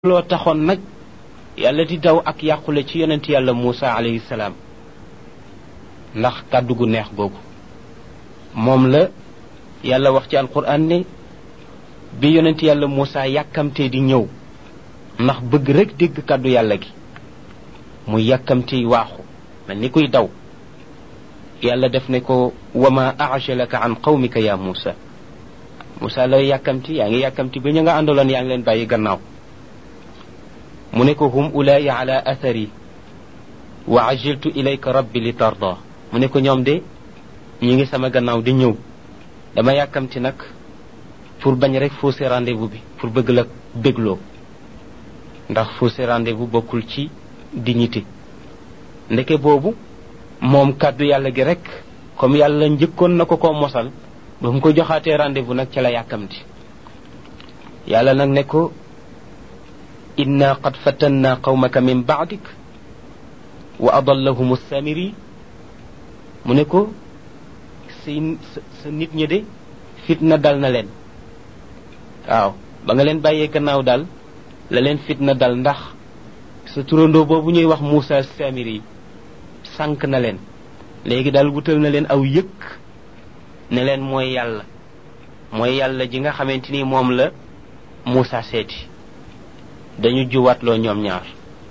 loo taxoon nag yàlla di daw ak yàqule ci yonent yàlla Muusa alayhi salaam ndax kàddu gu neex googu moom la yàlla wax ci alquran ne bi yonent yàlla Muusa yàkkamtee di ñëw ndax bëgg rek dégg kàddu yàlla gi muy yàkkamtee waaxu mel ni kuy daw yàlla def ne ko wama ajalaka an qawmika ya Muusa Muusa la yàkkamti yaa ngi yàkkamti ba ñu nga àndaloon yaa ngi leen bàyyi gannaaw mu ne ko hum ulaay ala athari wa ajiltu ilayka rabbi li tarda mu ne ko ñoom de ñi ngi sama gannaaw di ñëw dama yàkkamti nag pour bañ rek fausser rendez-vous bi pour bëgg la bégloo ndax fausser rendez-vous bokkul ci dignité ndeke boobu moom kàddu yàlla gi rek comme yàlla njëkkoon na ko ko mosal ba mu ko joxaatee rendez-vous nag ca la yàkkamti yàlla nag ne ko inna qad fatanna qawmaka min baadik wa adallahum samiri mu ne ko sa sa nit ñi de fitna dal na leen waaw ba nga leen bàyyee gannaaw daal la leen fitna dal ndax sa turandoo boobu ñuy wax Moussa samiri sànq na leen léegi daal wutal na leen aw yëkk ne leen mooy yàlla mooy yàlla ji nga xamante ni moom la Moussa seeti dañu juwaatloo ñoom ñaar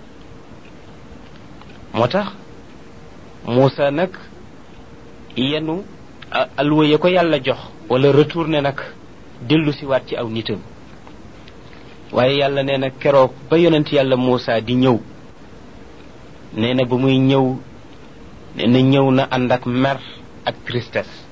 moo tax Moussa nag yenu alwa ya ko yàlla jox wala retourné nag dellu si waat ci aw nitam waaye yàlla nee na keroog ba yonent yàlla Moussa di ñëw nee na ba muy ñëw nee na ñëw na ànd ak mer ak tristesse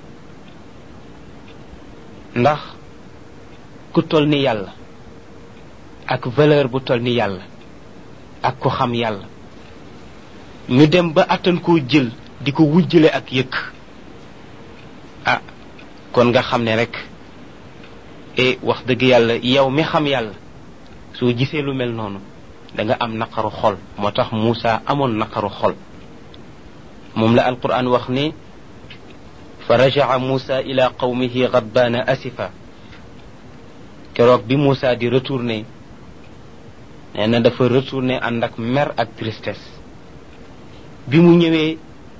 ndax ku toll ni yàlla ak valeur bu toll ni yàlla ak ko xam yàlla ñu dem ba attan koo jël di ko wujjale ak yëkk ah kon nga xam ne rek e wax dëgg yàlla yow mi xam yàlla soo gisee lu mel noonu da nga am naqaru xol moo tax Moussa amoon naqaru xol moom la alquran wax ne fa rajaa Moussa ila qawmihi gadbaana asifa keroog bi Moussa di retourné nee na dafa retourné ànd ak mer ak tristesse bi mu ñëwee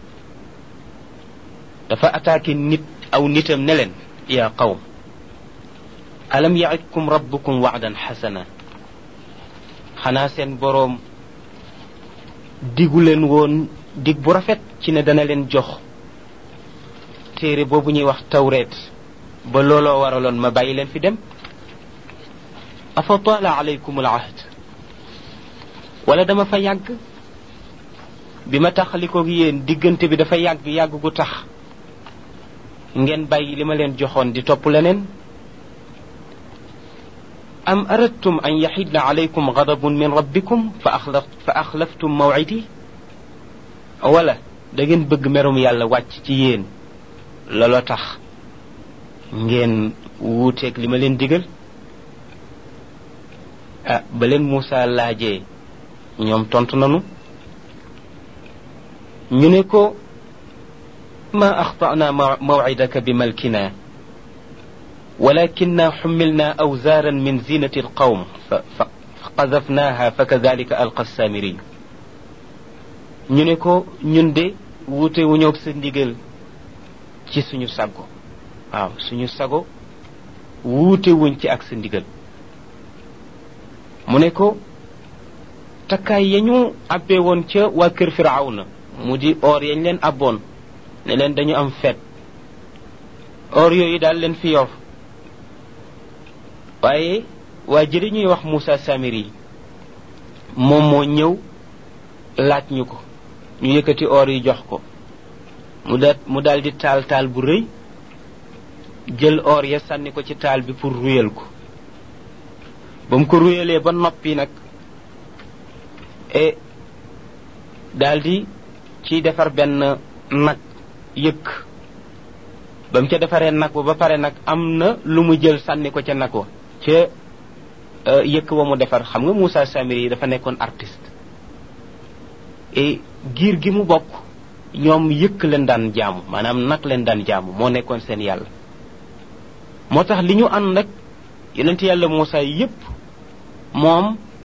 dafa attaqué nit aw nitam ne leen yaa qawm alam yaidkum rabbukum waadan xasana xanaa seen boroom digu leen woon dig bu rafet ci ne dana leen jox téere boobu ñuy wax tawreet ba looloo waraloon ma bàyyi leen fi dem afa taala alaykum al ahd wala dama fa yàgg bi ma taxalikoog yéen diggante bi dafa yàgg yàgg gu tax ngeen bàyyi li ma leen joxoon di topp leneen am aradtum an yaxidna alaykum gadabun min rabbikum fa axlaf fa axlaftum mawcidi wala da ngeen bëgg merum yàlla wàcc ci yéen looloo tax ngeen wuuteeg li ma leen digal ah ba leen Moussa laajee ñoom tontu nanu ñu ne ko ma axtana mawcidaka bi malkina walakinna xumilna awzaaran min zinati alqawm fa qadafnaha fa kadalika alqa samiri ñu ne ko ñun de wuute wu ñoog sa ndigal ci suñu sago waaw suñu sago wuute wuñ ci ak sa ndigal mu ne ko takkaay ya ñu abbee woon ca waa kër firawna mu di or yañ leen abboon ne leen dañu am feet or yooyu daal leen fi yor waaye waa jëri ñuy wax Moussa Samiri moom moo ñëw laaj ñu ko ñu yëkkati or yi jox ko mu da mu daal di taal taal bu rëy jël or ya sànni ko ci taal bi pour ruyal ko ba mu ko ruyalee ba noppi nag e daldi ci defar benn nag yëkk ba mu ca defaree nag wa ba pare nag am na lu mu jël sànni ko ca nag wa ca yëkk wa mu defar xam nga Moussa Samiri yi dafa nekkoon artiste et giir gi mu bokk ñoom yëkk leen daan jaamu maanaam nag leen daan jaamu moo nekkoon seen yàlla moo tax li ñu ànd nag yonent yàlla Moussa yépp moom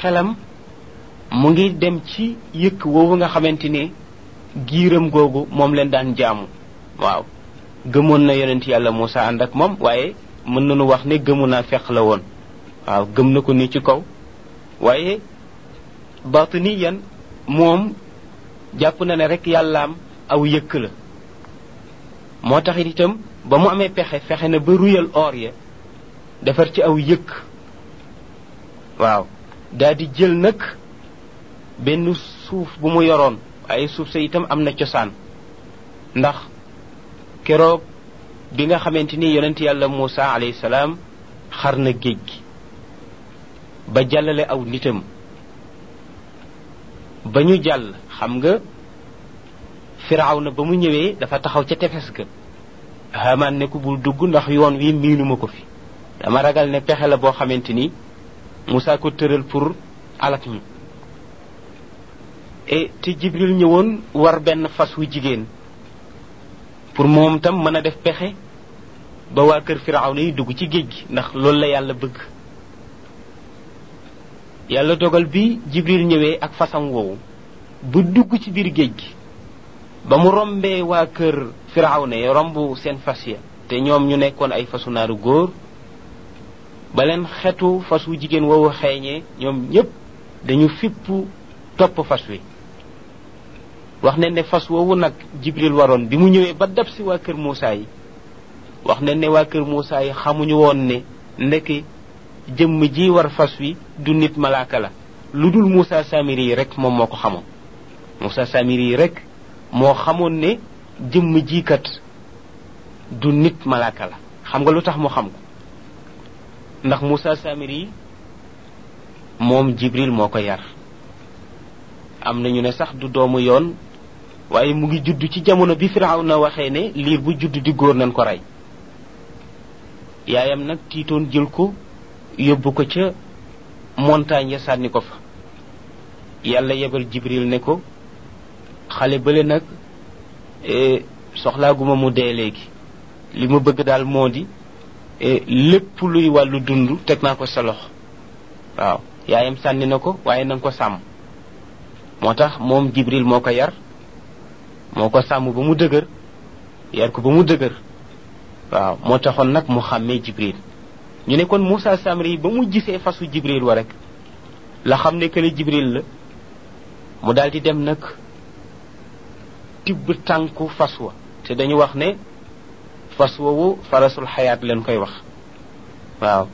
xelam mu ngi dem ci yëkk woowu nga xamante ni giiram googu moom leen daan jaamu waaw gëmoon na yonent yàlla Moussa ànd ak moom waaye mën nañu wax ne gëmu naa feq la woon waaw gëm na ko ni ci kaw waaye batiniyan moom jàpp na ne rek yàllaam aw yëkk la moo tax itam ba mu amee pexe fexe na ba ruyal or ya defar ci aw yëkk waaw daal di jël nag benn suuf bu mu yoroon waaye suuf sa itam am na cosaan ndax keroog bi nga xamante ni yonent yàlla Moussa alayhi salaam xar na géej gi ba jàllale aw nitam ba ñu jàll xam nga firaaw na ba mu ñëwee dafa taxaw ca tefes ga Haamaan ne ko bul dugg ndax yoon wi miinuma ko fi dama ragal ne pexe la boo xamante ni Moussa ko tëral pour alak ñu e te Jibril ñëwoon war benn fas wu jigéen pour moom tam mën a def pexe ba waa kër firaaw na yi dugg ci géej gi ndax loolu la yàlla bëgg yàlla dogal bi Jibril ñëwee ak fasam woowu bu dugg ci biir géej gi ba mu rombee waa kër firawna yi romb seen fas ya te ñoom ñu nekkoon ay fasu naaru góor ba leen xetu fas wu jigéen woowu xeeñee ñoom ñépp dañu fipp topp fas wi wax ne ne fas woowu nag jibril waroon bi mu ñëwee ba dab si waa kër Muusaa yi wax ne ne waa kër Muusaa yi xamuñu woon ne ndekki jëmm ji war fas wi du nit malaaka la lu dul Muusaa Samiri yi rek moom moo ko xamoon Muusaa Samiri yi rek moo xamoon ne jëmm jiikat du nit malaaka la xam nga lu tax mu xam ko ndax Moussa Samiri moom Jibril moo ko yar am nañu ne sax du doomu yoon waaye mu ngi judd ci jamono bi Firawna waxee ne liir bu judd di góor nañ ko rey yaayam nag tiitoon jël ko yóbbu ko ca montagne ya sànni ko fa yàlla yebal Jibril ne ko xale bële nag soxlaaguma mu dee léegi li ma bëgg daal moo di lépp luy wàllu dund teg naa ko sa loxo waaw yaayam sànni na ko waaye na nga ko sàmm moo tax moom jibril moo ko yar moo ko sàmm ba mu dëgër yar ko ba mu dëgër waaw moo taxoon nag mu xàmmee jibril ñu ne kon Moussa Samri ba mu gisee fasu jibril wa rek la xam ne kële jibril la mu daal di dem nag tibb tànku fas wa te dañu wax ne fas woowu farasul xayaat leen koy wax waaw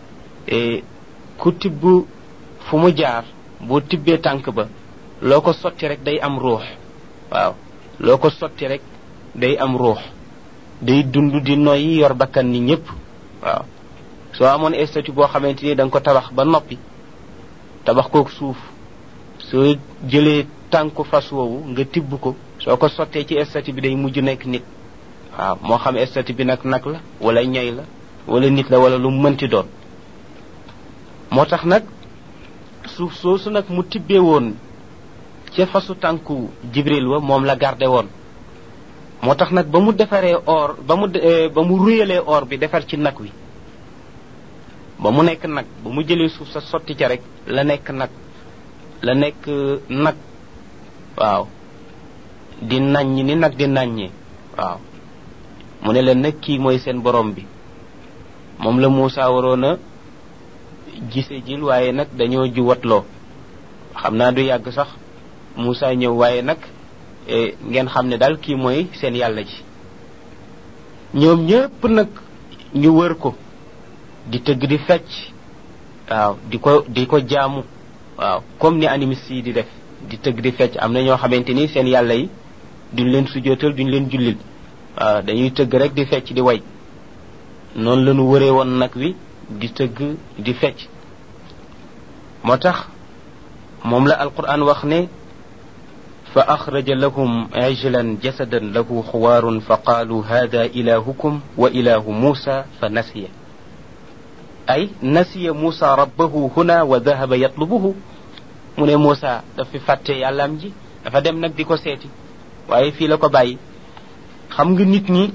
ku tibb fu mu jaar boo tibbee tànk ba loo ko sotti rek day am ruux waaw loo ko sotti rek day am ruux day dund di noyyi yor bakkan ni ñépp waaw soo amoon statut boo xamante ni da nga ko tabax ba noppi tabax kook suuf soo jëlee tànku fas woowu nga tibb ko soo ko sottee ci statut bi day mujj nekk nit waaw moo xam statut bi nag nag la wala ñay la wala nit la wala lu mënti doon moo tax nag suuf soosu nag mu tibbee woon ca fasu tànku jibril wa moom la garde woon moo tax nag ba mu defaree or ba mu ba mu ruyalee or bi defar ci nag wi ba mu nekk nag ba mu jëlee suuf sa sotti ca rek la nekk nag la nekk nag waaw di naññ ni nag di naññee waaw mu ne leen nag kii mooy seen borom bi moom la Moussa waroon a gise jil waaye nag dañoo juwatloo xam naa du yàgg sax Moussa ñëw waaye nag ngeen xam ne daal kii mooy seen yàlla ji ñoom ñépp nag ñu wër ko di tëgg di fecc waaw di ko di ko jaamu waaw comme ni animiste yi di def di tëgg di fecc am na ñoo xamante ni seen yàlla yi duñ leen sujootal duñ leen jullil waaw dañuy tëgg rek di fecc di way noonu la ñu wëree woon nag wi di tëgg di fecc moo tax moom la alquran wax ne fa axraja lahum ijlan jasadan lahu xuwaarun fa qaalu hada ilahukum wa ilahu muusa fa nasiya ay nasiya muusa rabbahu huna wa dahaba yatlubuhu mu ne muusa daf fi fàtte yàllaam ji dafa dem nag di ko seeti waaye fii la ko bàyyi xam nga nit ñi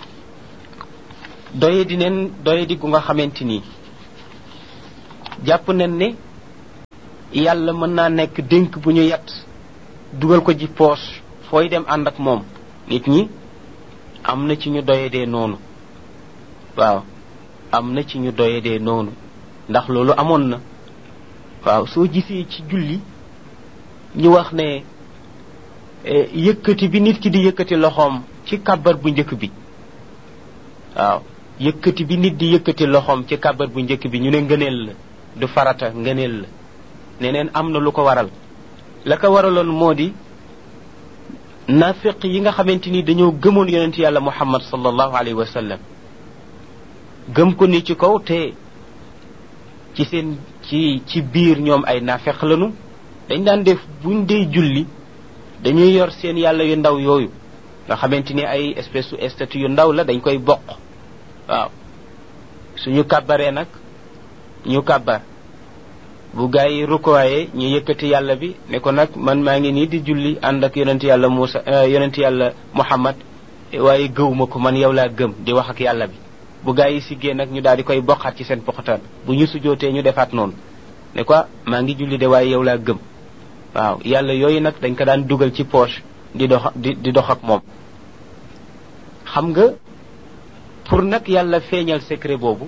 doye di neen doye di gu nga xamante nii jàpp nañ ne yàlla mën naa nekk dénk bu ñu yat dugal ko ji poche fooy dem ànd ak moom nit ñi am na ci ñu doyedee noonu waaw am na ci ñu doyedee noonu ndax loolu amoon na waaw soo gisee ci julli ñu wax ne yëkkati bi nit ki di yëkkati loxoom ci kàbbar bu njëkk bi waaw yëkkati bi nit di yëkkati loxoom ci kàbbar bu njëkk bi ñu ne ngëneel la du farata ngëneel la neneen am na lu ko waral la ko waraloon moo di nafiq yi nga xamante ni dañoo gëmoon yonent yàlla muhammad sallallahu alayhi wa sallam gëm ko ni ci kaw te ci seen ci ci biir ñoom ay nafiq lañu dañ daan def buñ dee julli dañuy yor seen yàlla yu ndaw yooyu nga xamante ni ay espèce su statue yu ndaw la dañ koy bokk waaw suñu kàbbaree nag ñu kàbbar bu gaa yi rukkooyee ñu yëkkati yàlla bi ne ko nag man maa ngi nii di julli ànd ak yonent yàlla Muusa yonent yàlla Muhammad waaye gëwuma ko man yow laa gëm di wax ak yàlla bi bu gaa yi siggee nag ñu daal di koy bokkaat ci seen poxataan bu ñu sujootee ñu defaat noonu ne ko maa ngi julli de waaye yow laa gëm waaw yàlla yooyu nag dañ ko daan dugal ci poche di dox di di dox ak moom xam nga pour nag yàlla feeñal secret boobu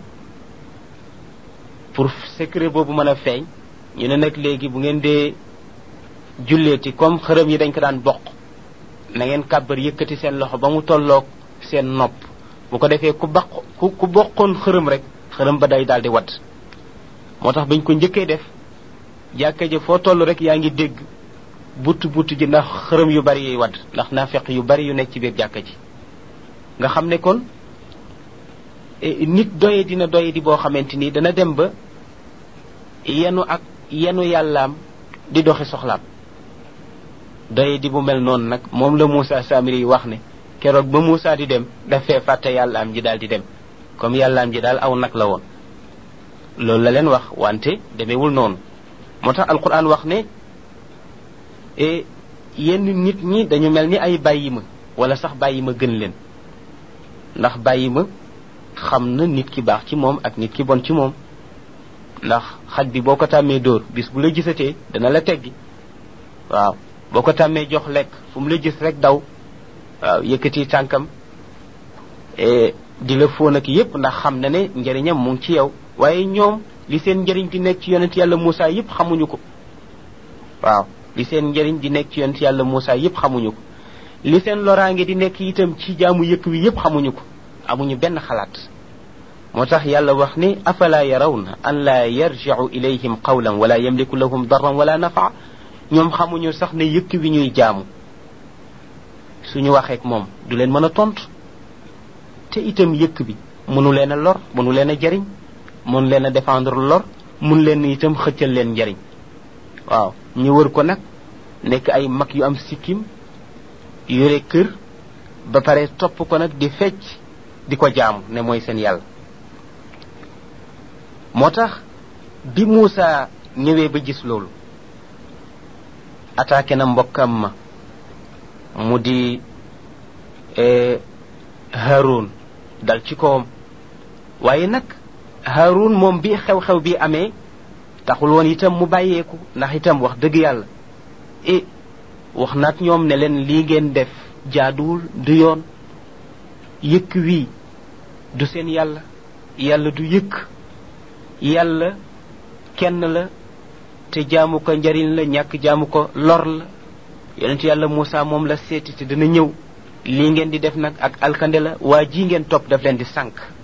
pour secret boobu mën a feeñ ñu ne nag léegi bu ngeen dee julleeti comme xërëm yi dañ ko daan bokk na ngeen kàbbar yëkkati seen loxo ba mu tolloog seen nopp bu ko defee ku baq ku ku bokkoon xërëm rek xërëm ba day daal di wadd moo tax bañ ko njëkkee def jàkka ja foo toll rek yaa ngi dégg butt butt ji ndax xërëm yu bari yuy wadd ndax naafeq yu bari yu nekk ci biir jàkka ji nga xam ne kon nit doye dina doye di boo xamante ni dana dem ba yenu ak yenu yàllaam di doxi soxlaam doye di bu mel noonu nag moom la Moussa Samiri yi wax ne keroog ba Moussa di dem dafee fàtte yàllaam ji daal di dem comme yàllaam ji daal aw nag la woon loolu la leen wax wante demewul noonu moo tax alquran wax ne yenn nit ñi dañu mel ni ay bàyyi ma wala sax bàyyi ma gën leen ndax bàyyi ma xam na nit ki baax ci moom ak nit ki bon ci moom ndax xaj bi boo ko tàmmee dóor bis bu la gisatee dana la teggi waaw boo ko tàmmee jox lekk fu mu la gis rek daw waaw yëkkati tànkam di la fóon ak yépp ndax xam na ne njëriñam mu ngi ci yow waaye ñoom li seen njëriñ di nekk ci yonent yàlla Moussa yépp xamuñu ko waaw li seen njëriñ di nekk ci yonent yàlla Moussa yépp xamuñu ko li seen loraange di nekk itam ci jaamu yëkk wi yépp xamuñu ko amuñu benn xalaat moo tax yàlla wax ni afala yarawna an laa yarjicu ilayhim qawlan wala yamliku lahum darran wala nafa ñoom xamuñu sax ne yëkk wi ñuy jaamu suñu waxeek moom du leen mën a tontu te itam yëkk bi mënu leen a lor mënu leen a jariñ mënu leen a défendre lor mun leen itam xëccal leen njariñ waaw ñu wër ko nag nekk ay mag yu am sikkim yore kër ba pare topp ko nag di fecc di ko jaamu ne mooy seen yàlla moo tax bi Moussa ñëwee ba gis loolu attaqué na mbokkam ma mu di Haroun dal ci kawam waaye nag Haroun moom bi xew-xew bi amee taxul woon itam mu bàyyeeku ndax itam wax dëgg yàlla e wax naat ñoom ne leen lii ngeen def jaaduwul du yoon yëkk wii du seen yàlla yàlla du yëkk yàlla kenn la te jaamu ko njariñ la ñàkk jaamu ko lor la yonent yàlla Moussa moom la seeti te dana ñëw lii ngeen di def nag ak alkande la waa ji ngeen topp daf leen di sànq